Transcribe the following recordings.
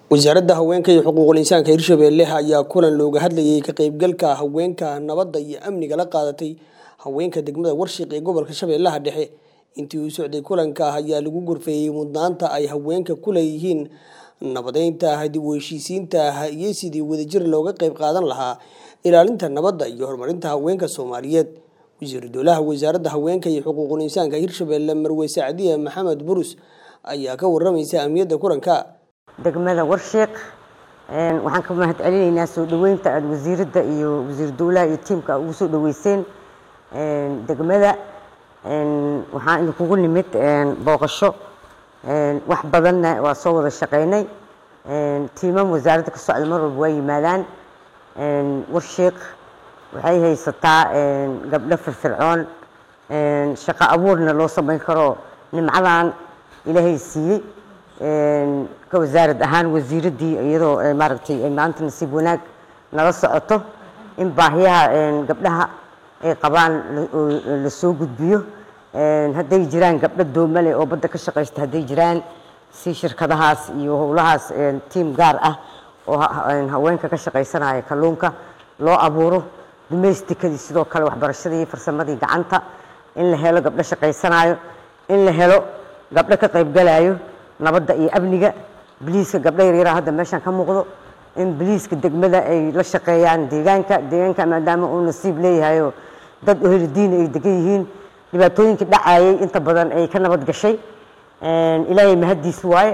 wasaaradda haweenka iyo xuquuqul insaanka hirshabelle ayaa kulan looga hadlayay ka qaybgalka haweenka nabadda iyo amniga la qaadatay haweenka degmada warshiq ee gobolka shabeellaha dhexe intii uu socday kulanka ayaa lagu gorfeeyey mudnaanta ay haweenka ku leeyihiin nabadeynta dib u heshiisiinta iyo sidii wadajir looga qayb qaadan lahaa ilaalinta nabadda iyo horumarinta haweenka soomaaliyeed wasiiru dowlaha wasaaradda haweenka iyo xuquuqul insaanka hirshabelle marwe sacdiya maxamed burus ayaa ka waramaysa ahmiyadda kulanka degmada warshiiq waxaan ka mahad celinaynaa soo dhoweynta aada wasiiradda iyo wasiir dowlaha iyo tiimka ugu soo dhoweyseen degmada waxaan idinkugu nimid booqasho wax badanna waa soo wada shaqeynay tiimam wasaaradda ka socda mar walba waa yimaadaan warshiiq waxay haysataa gabdho firfircoon shaqo abuurna loo samayn karo nimcadan ilaahay siiyey ka wasaarad ahaan wasiiraddii iyadoo maaragtay maanta nasiib wanaag nala socoto in baahiyaha gabdhaha ay qabaan la soo gudbiyo hadday jiraan gabdho doomale oo badda ka shaqaysta hadday jiraan si shirkadahaas iyo howlahaas tiim gaar ah oo haweenka ka shaqaysanaya kalluunka loo abuuro dumeystikadii sidoo kale waxbarashadii iyo farsamadii gacanta in la helo gabdho shaqaysanayo in la helo gabdho ka qaybgalayo nabadda iyo amniga biliiska gabdho yaryara hadda meeshaan ka muuqdo in biliiska degmada ay la shaqeeyaan deegaanka deegaanka maadaama uu nasiib leeyahayo dad oheli diin ay degan yihiin dhibaatooyinkii dhacayay inta badan ay ka nabad gashay ilaahay mahaddiis waaye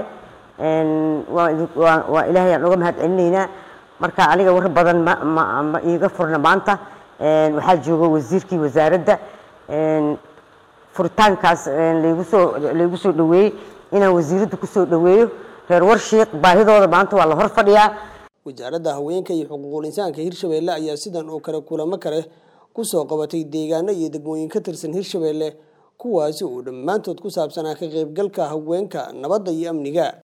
waa ilaahay aan uga mahad celinaynaa marka aniga war badan ma iiga furna maanta waxaa jooga wasiirkii wasaaradda furitaankaas laygu soo laygu soo dhoweeyey inaan wasiiradda kusoo dhoweeyo reer warshiiq baahidooda maanta waa la hor fadhiyaa wasaaradda haweenka iyo xuquuqul insaanka hirshabelle ayaa sidan oo kale kulamo kale kusoo qabatay deegaano iyo degmooyin ka tirsan hirshabelle kuwaasi oo dhammaantood ku saabsanaa ka qaybgalka haweenka nabadda iyo amniga